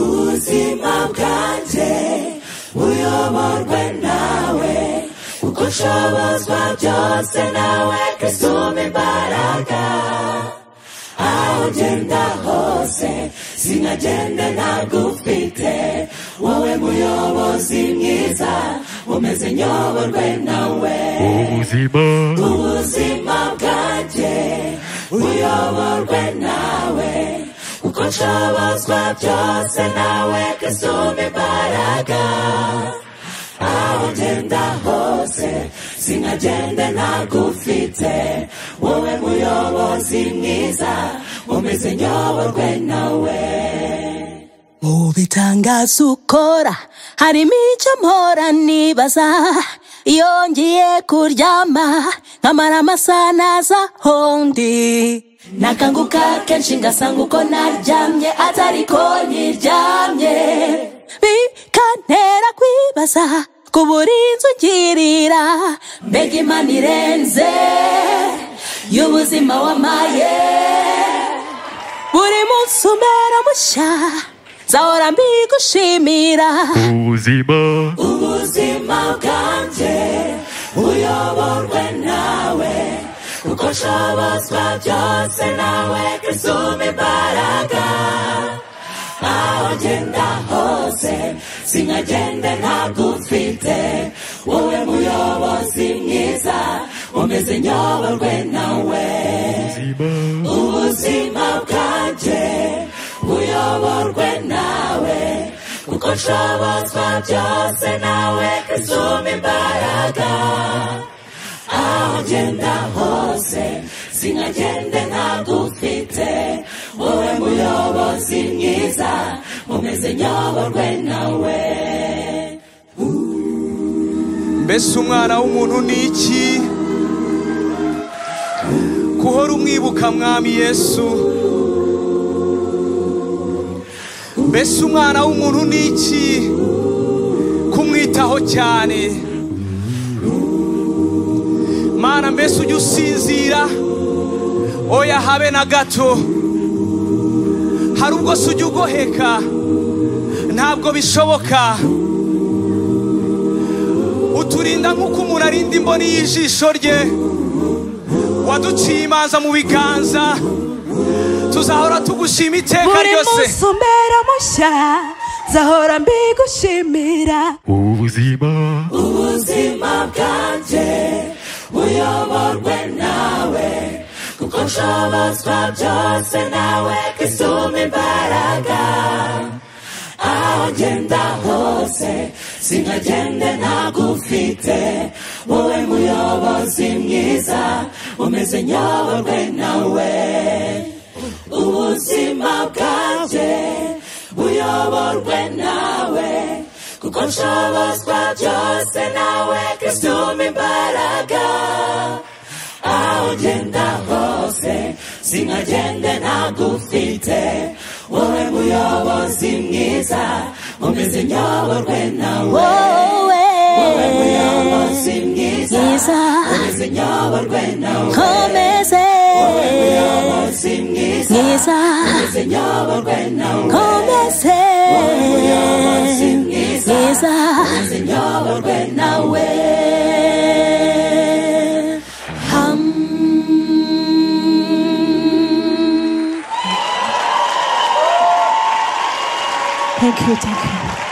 ubuzima bwanjye buyoborwe nawe uko nshobozwa byose nawe kristo umpa imbaraga aho ugenda hose sinagende ntagufite wowe muyobozi mwiza umeze nyoborwe nawe ubuzima ubuzima bwanjye buyoborwe nawe uko nshobozwa byose nawe kristo umpa imbaraga aho ngenda hose sinagende ntagufite wowe muyobozi mwiza umeze nyoborwe nawe mu bitangaza ukora harimo icyo mpora nibaza iyo ngiye kuryama nkamara amasaha naza hondi nakanguka kenshi ngasanga uko naryamye atari ko nyiryamye bikantera kwibaza kubura inzu ngirira mbega imana irenze y'ubuzima wamaye buri munsi umera mushya nzahora mbigushimira ubuzima ubuzima bwanjye uyoborwe nawe uko nshobozwa byose nawe kristo umpa imbaraga aho ngenda hose sinagende ntagufite wowe muyobozi mwiza umeze nyoborwe nawe ubuzima ubuzima bwanjye buyoborwe nawe kuko nshobozwa byose nawe kristo umpa imbaraga aho ngenda hose sinagende ntagufite wowe muyobozi mwiza umeze nyoborwe nawe mbese umwana w'umuntu ni iki guhora umwibuka mwami yesu mbese umwana w'umuntu ni iki kumwitaho cyane mana mbese ujya usinzira oya habe na gato hari ubwo se ujya ugoheka ntabwo bishoboka uturinda nk'uko umuntu arinda imboni y'ijisho rye waduciye imanza mu biganza tuzahora tugushima iteka buri ryose munsi umera mushya nzahora mbigushimira ubuzima ubuzima bwanjye buyoborwe nawe kuko nshobozwa byose nawe kristo umpa imbaraga aho ngenda hose sinagende ntagufite wowe muyobozi mwiza umeze nyoborwe nawe ubuzima bwanjye buyoborwe nawe kuko nshobozwa byose nawe kristo umpa imbaraga aho ugenda hose sinagende ntagufite wowe muyobozi mwiza umeze nyoborwe nawe wowe wowe muyobozi mwiza mwiza umeze nyoborwe nawe komeze muyobozi mwiza mwiza umeze nyoborwe nawe komeze muyobozi mwiza mwiza umeze nyoborwe nawe thank you thank you